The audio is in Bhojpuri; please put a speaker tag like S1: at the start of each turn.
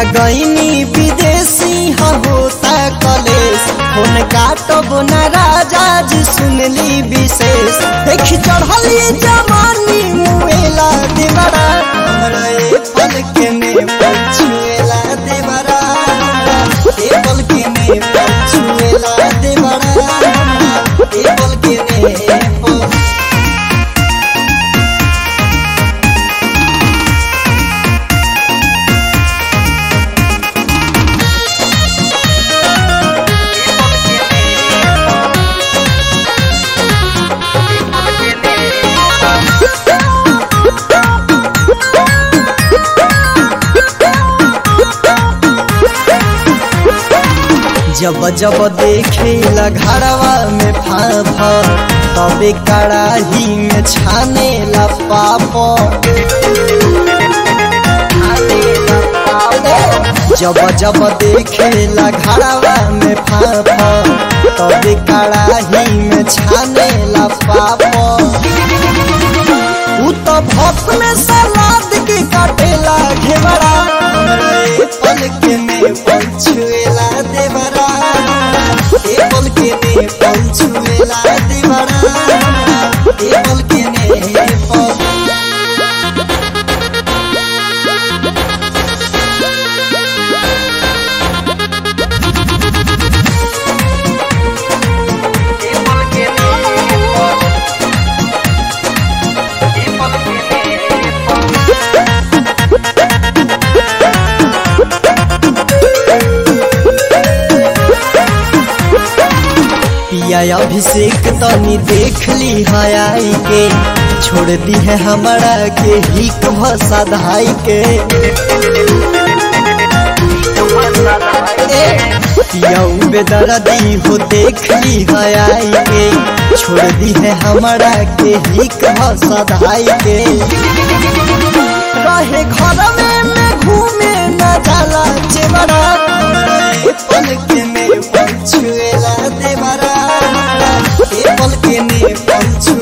S1: गईनी विदेशी ह होता कलेश फोन काटब न राजा जी सुनली विशेष देखी चढ़ली जवानी मुएला देवरा हमरा ए पल के में पछुएला देवरा ए पल के में पछुएला देवरा ए पल के में पछुएला जब जब देखे घड़वा में फाफा तबे कड़ाही में छाने ला पाप जब जब देखे घड़वा में फाफा तबे कड़ाही में छाने ला पाप उ तो भक्त में सलाद के काटेला घेवड़ा हमरा ए पल के में पंछुएला देवरा ए पल के में पंछुएला देवरा ए पल के में पल पिया अभिषेक तनी देख ली है आई के छोड़ दी है हमारा के हिक भसा धाई के पिया बेदर्दी हो देख ली है आई के छोड़ दी है हमारा के हिक भसा धाई के रहे घर में मैं घूमे न जाला चेवरा ए पल के में पंछुएला देवरा ए पल के में पंछु